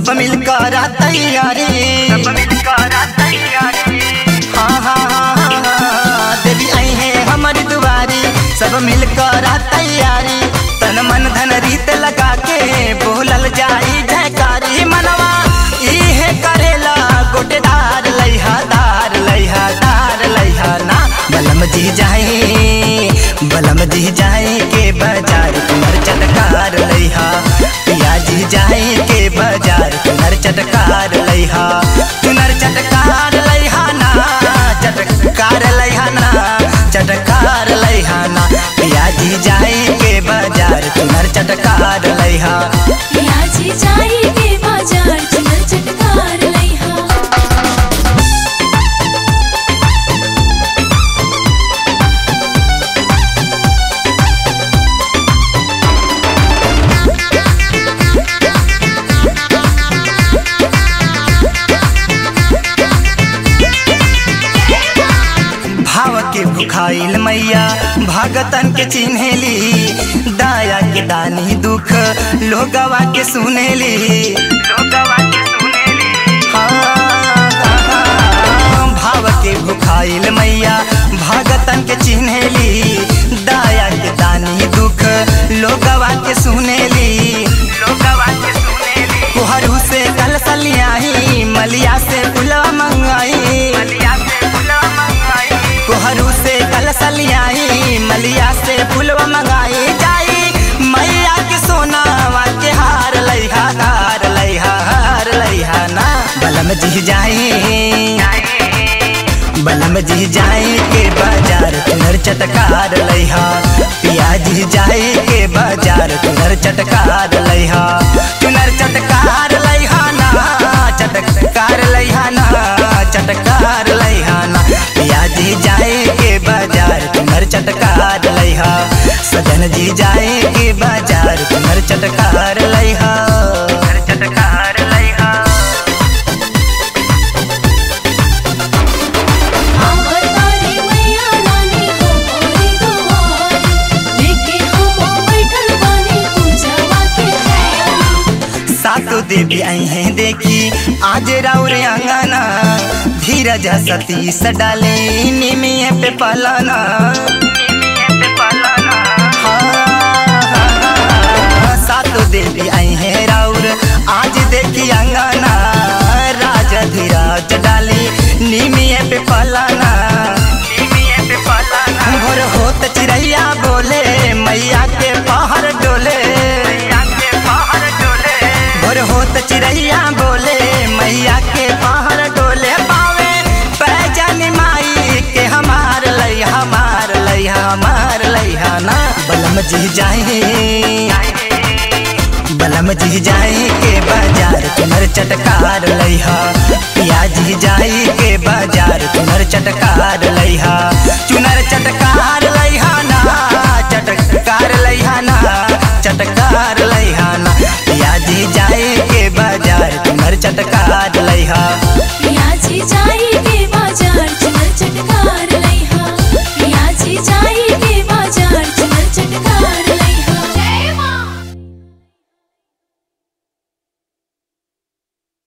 सब मिलकर तैयारी सब मिलकर तैयारी हाँ हाँ हाँ हाँ, हाँ, देवी आई है हमारी दुआरी सब मिलकर तैयारी तन मन धन रीत लगा के बोलल जाई जयकारी मनवा इहे करेला गोटेदार लैहा दार लैहा दार लैहा ना बलम जी जाए बलम जी जाए के बाजार कुमर चटकार लैहा पिया जी जाए के बाजार कुमर चटकार लैहा कुनर चटकार लैहा ना चटकार लैहा ना चटकार लैहा ना पिया जी जाए के बाजार कुमर चटकार लैहा पियाजी जाई के बाजार चुनर चटकार लइहा भाव के भुखाइल मैया भगतन के चिन्हेली दाया के दानी दुख लोगवा के सुनेली लोगवा के सुनेली हाँ, भाव के भुखाइल मैया भगतन के चिन्हेली दाया के दानी दुख लोगवा के सुनेली लोगवा के सुनेली कोहरू से कल सलियाही मलिया से पुलवा मंगाई मलिया से फुला मंगाई कोहरू से कल सलियाई मलिया से फुलवा मंगाई जाई मैया के सोनावा के हार लइहा हार लइहा हार लइहा ना बलम जी जाई बलम जी जाए के बाजार तुनर चटकार लइहा पिया जी जाए के बाजार तुनर चटकार लइहा तुनर चटकार लइहा ना चटकार लइहा ना चटकार लइहा ना पिया जी जाए के बाजार तुनर चटकार लइहा सजन जी जाए के बाजार तुनर चटकार लइहा घर चटकार लइहा आवतारी मैया रानी हो मोरी दुआरी लेके हम बैठल बानी पूजवा के तैयारी सातो देवी आई हैं देखी आज राउर अंगना धीरज सतीश डाले निमिये पे पलाना पे पालाना हाँ, सातो देवी आई हैं राउर आज देखी अंगना राजा धीरज डाले निमिये पे पलाना निमिये पे पालाना भोर होत चिड़ैया बोले मैया के पहाड़ डोले मैया के बाहर डोले भोर होत चिड़ैया बोले मैया के पहाड़ डोले पावे पैजन माई के हमार लई हमार लई हमार लइहा ना बलम जी जाए बलम जी जाए के बाजार तुमर चटकार लइहा पिया जी जाए के बाजार तुमर चटकार लइहा